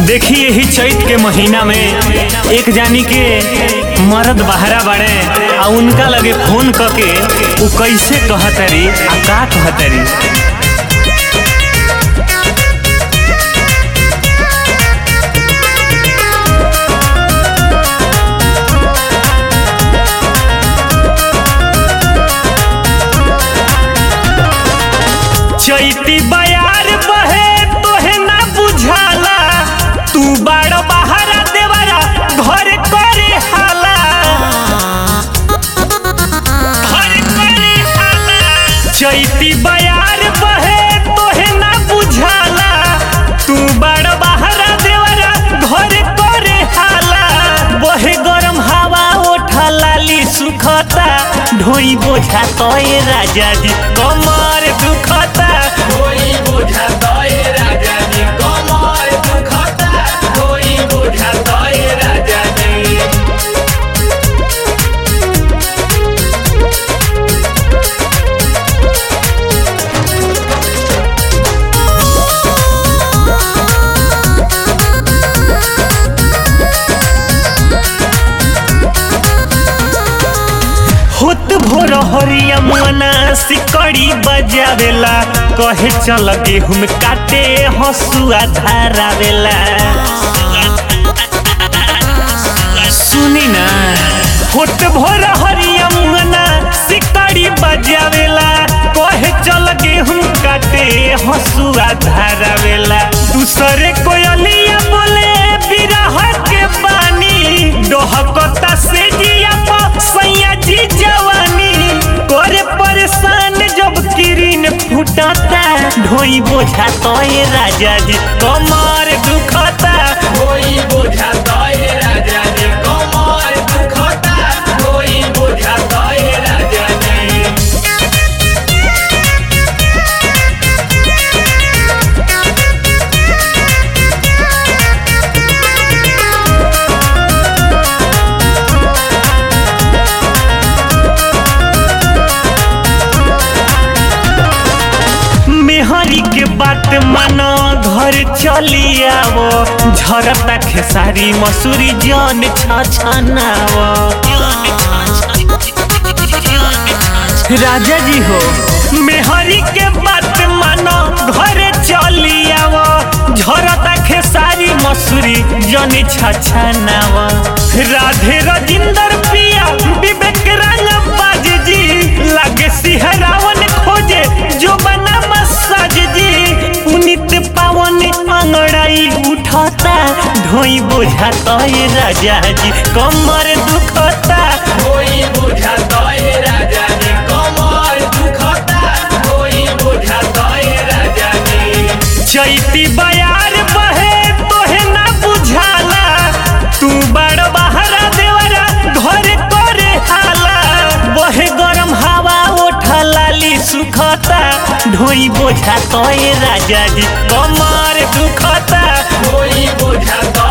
देखी यही चैत के महीना में एक जानी के मर्द बहरा बाड़े आ उनका लगे फोन क के उ कैसे कहतरी आ का कहतरी चैती बयार बहे तोहे ना बुझाला तू बाड़ बहारा देवरा घर करे हाला घर करे हाला चैती बयार बहे तोहे ना बुझाला तू बाड़ बहारा देवरा घर करे हाला बहे गरम हवा ओठा लाली सुखता ढोई बोझा तोय राजा जी कमर दुखता कोई बुझा तोय राजा जी कमर दुखता कोई बुझा तोय राजा जी होत भोर हरिया मना सिकड़ी बजावेला कहे चल गेहूं काटे हसुआ धारावेला सुनी ना होत भोर हरिया मना सिकड़ी बजावेला कहे चल गेहूं काटे हसुआ धारावेला दूसरे कोयलिया बोले बिरह के पानी डोहकता से जिया प सैया जी जवानी करे परेशान जब किरीन फुटता ढोई बोझा तोय राजा जी कमर दुखता कोई बुझा तोय राजा जी कमर दुखता कोई बुझा तोय राजा जी मेहरी के बात मानो घर चली आवो झरता खेसारी मसूरी जन छछनावो राजा जी हो मेहरी के बात मानो घर चली आवो झरता खेसारी मसूरी जन छछनावो राधे रजिंदर पिया विवेक रंग बाज जी लागे सिहरावन खोजे जो बना मसाज जी पुनित पावन अंगड़ाई उठता ढोई बोझा तोय राजा जी कमर दुखता कोई बुझा तोय राजा जी कमर दुखता कोई बुझा तोय राजा जी चैती बयार बहे तोहे ना बुझाला तू बड़ बहरा देवरा घर करे हाला बहे गरम हवा ओठा लाली सुखता ढोई बोझा तोय राजा जी कमर दुखता कोई बुझा तोय